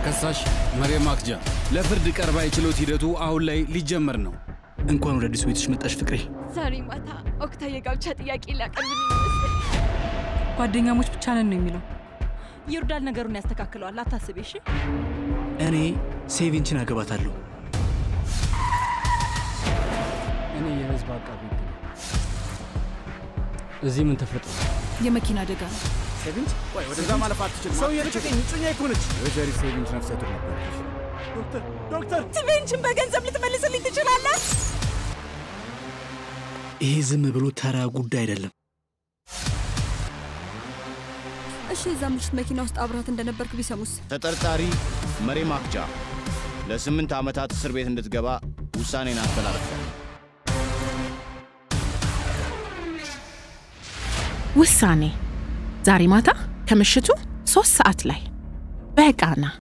ተከሳሽ መሪየም አክጃ ለፍርድ ቀርባ የችሎት ሂደቱ አሁን ላይ ሊጀመር ነው። እንኳን ወደ አዲስ ቤትሽ መጣሽ ፍቅሬ። ዛሬ ማታ ኦክታ የጋብቻ ጥያቄ ሊያቀርብልኝ ይመስል ጓደኛሞች ብቻ ነን ነው የሚለው። ይርዳል ነገሩን ያስተካክለዋል። አታስቢ እሺ። እኔ ሴቪንችን አገባታለሁ። እኔ የህዝብ አቃቢ ህግ ነኝ። እዚህ ምን ተፈጥሮ? የመኪና አደጋ ነው። ሴቪንች ቆይ፣ ወደዛ ማለፍ አትችልም። ሰው የልቀቀኝ፣ እጮኛ እኮ ነች። ወይዘሪት ሴቪንች ነፍሰ ጡር ነበረች። ዶክተር ዶክተር፣ ትቤንችን በገንዘብ ልትመልስልኝ ትችላለህ? ይሄ ዝም ብሎ ተራ ጉዳይ አይደለም። እሺ፣ እዛ ምሽት መኪና ውስጥ አብራት እንደነበርክ ቢሰሙስ? ተጠርጣሪ መሪየም አክጃ ለስምንት ዓመታት እስር ቤት እንድትገባ ውሳኔን አስተላልፏል። ውሳኔ ዛሬ ማታ ከምሽቱ ሶስት ሰዓት ላይ በቃና